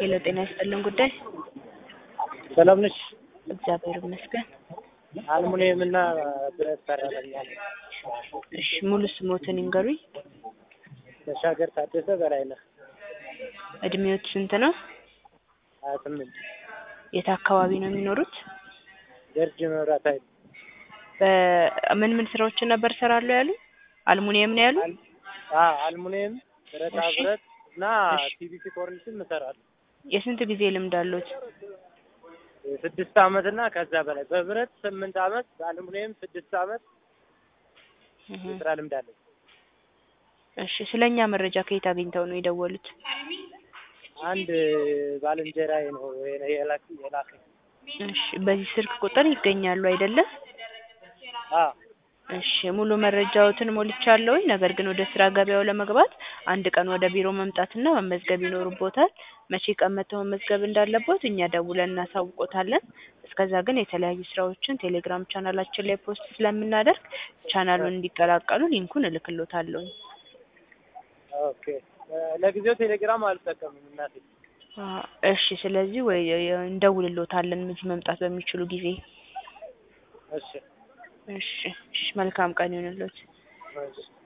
ሄሎ ጤና ይስጥልን ጉዳይ ሰላም ነሽ? እግዚአብሔር ይመስገን። አልሙኒየም እና ብረት ሰራተኛ ነኝ። እሺ ሙሉ ስሞትን ይንገሩኝ። ተሻገር ታደሰ በላይነህ እድሜዎት ስንት ነው? ሀያ ስምንት የት አካባቢ ነው የሚኖሩት? ገርጂ መብራት ኃይል በምን ምን ስራዎችን ነበር ሰራለሁ ያሉ? አልሙኒየም ነው ያሉ? አ- አልሙኒየም ብረታ እሺ። ብረት እና እሺ። ፒቪሲ ኮርኒስም እሰራለሁ። የስንት ጊዜ ልምድ አሉት? ስድስት አመት እና ከዛ በላይ በብረት ስምንት አመት በአልሙኒየም ስድስት አመት እህ። የስራ ልምድ አለኝ። እሺ ስለኛ መረጃ ከየት አግኝተው ነው የደወሉት? አንድ ባልንጀራዬ ነው የላክ የላከኝ። እሺ በዚህ ስልክ ቁጥር ይገኛሉ አይደለም? አ እሺ ሙሉ መረጃዎትን ሞልቻለሁኝ። ነገር ግን ወደ ስራ ገበያው ለመግባት አንድ ቀን ወደ ቢሮ መምጣትና መመዝገብ ይኖርቦታል። መቼ ቀን መጥተው መመዝገብ እንዳለቦት እኛ ደውለን እናሳውቆታለን። እስከዛ ግን የተለያዩ ስራዎችን ቴሌግራም ቻናላችን ላይ ፖስት ስለምናደርግ ቻናሉን እንዲቀላቀሉ ሊንኩን እልክሎታለሁኝ። ኦኬ እ፣ ለጊዜው ቴሌግራም አልጠቀምም እናቴ። አ፣ እሺ ስለዚህ ወይ እንደውልሎታለን እዚህ መምጣት በሚችሉ ጊዜ። እሺ እሺ እሺ መልካም ቀን ይሁንልዎት። እሺ